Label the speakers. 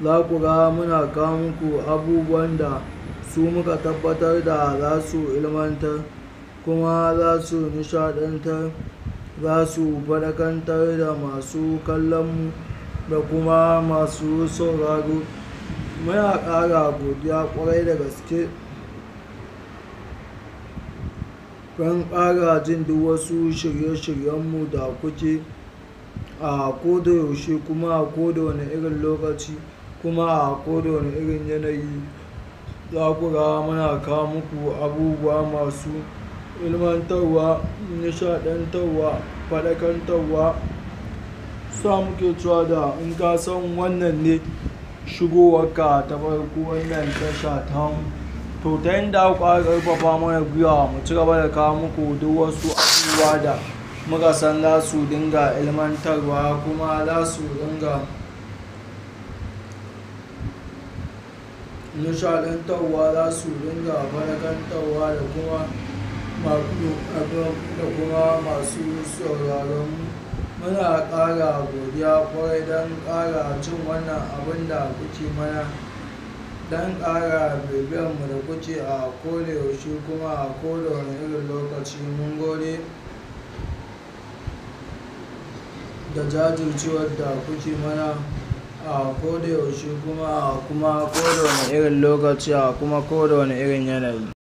Speaker 1: za ku ga muna kawo muku abubuwan da su muka tabbatar da za su ilmantar kuma za su nishaɗantar za su faɗakantar da masu kallonmu da kuma masu sauraro muna ƙara godiya ƙwarai da gaske don ƙara jin duk wasu shirye-shiryenmu da kuke a koda yaushe kuma a koda wane irin lokaci kuma a koda wane irin yanayi za ku ga muna kawo muku abubuwa masu ilmantarwa nishaɗantarwa faɗakantarwa sa muke cewa da in ka san wannan ne shigowarka ta farko wannan tasha tamu to ta yanda ku ƙara ƙarfafa mana gwiwa mu ci gaba da kawo muku duk wasu abubuwa da muka san za su dinga ilmantarwa kuma za su dinga nishaɗantarwa za su dinga faɗakantarwa da kuma da kuma masu sauraron muna ƙara godiya ƙwarai don ƙara cin wannan abin da kuke mana don ƙara bibiyarmu da kuke a koda yaushe kuma a koda wane irin lokaci mun gode da jajircewar da kuke mana a koda yaushe kuma a kuma koda wane irin lokaci a kuma koda wane irin yanayi